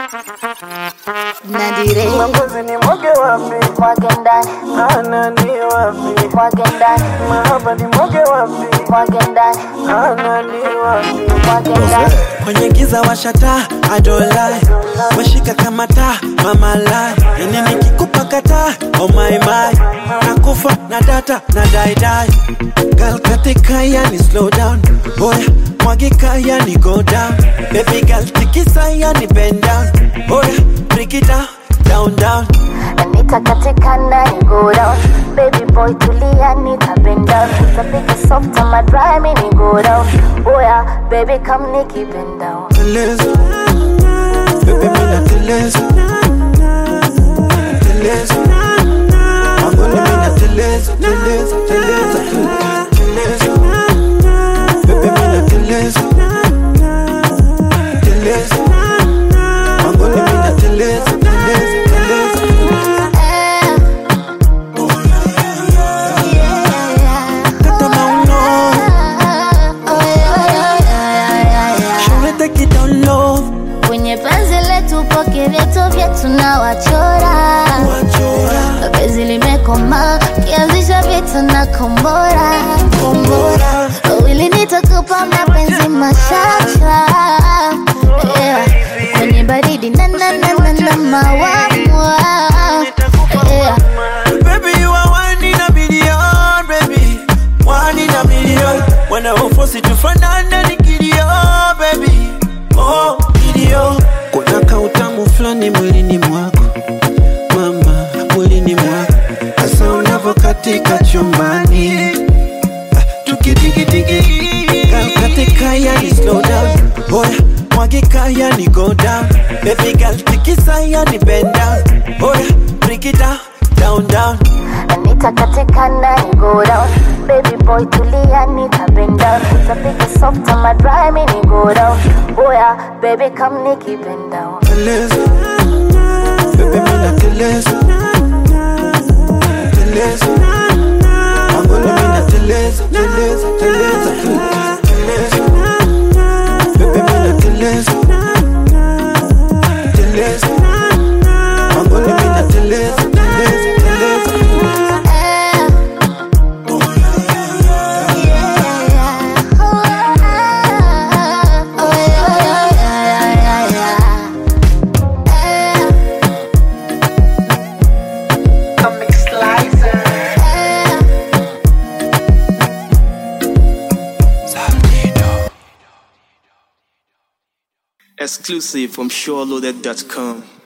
Nadire Mapenzi ni mwage wapi? mwage ndani Anani wapi? mwage ndani Mahaba ni mwage wapi? mwage ndani Anani wapi? mwage ndani kwenye giza washata adolai washika kama taa mama lai yani nikikupa kata oh my my nakufa na data na daidai gal katika yani slow down boya mwagika yani go down baby gal tikisa yani bend down boya break it down down down nitakatika ndani go down baby boy tulia nitabenda nitapiga soft ama dry mini go down oya baby come nikibend down teleza bebe mina teleza teleza mangoni mina teleza teleza teleza teleza bebe mina teleza teleza mangoni mina teleza teleza teleza kata mauno shule take it down low kwenye penzi letu poke vyetu vyetu na wachora wachora penzi limekoma kianzisha vita na kombora kombora wili nitakupa mapenzi machacha yeah. kwenye baridi na na na na na mawamwa yeah. Baby, you are one in a million, baby. One in a million. When I force it to fanana nikidio, baby. Oh, kidio. Kuna kautamu fulani mwilini mwako mama, mwilini mwako hasa unavyokatika chumbani Ah, tukidigidigi katika yani slow down boya mwagika yani go down baby girl tikisa yani bend down boya break it down down down nitakatika ndani go down baby boy tulia nitabend down nitapiga soft ama dry mini go down oya baby come nikibend down teleza bebe mina teleza teleza mangoni mina teleza teleza teleza teleza bebe mina teleza teleza mangoni mina teleza teleza teleza Exclusive from SureLoaded.com.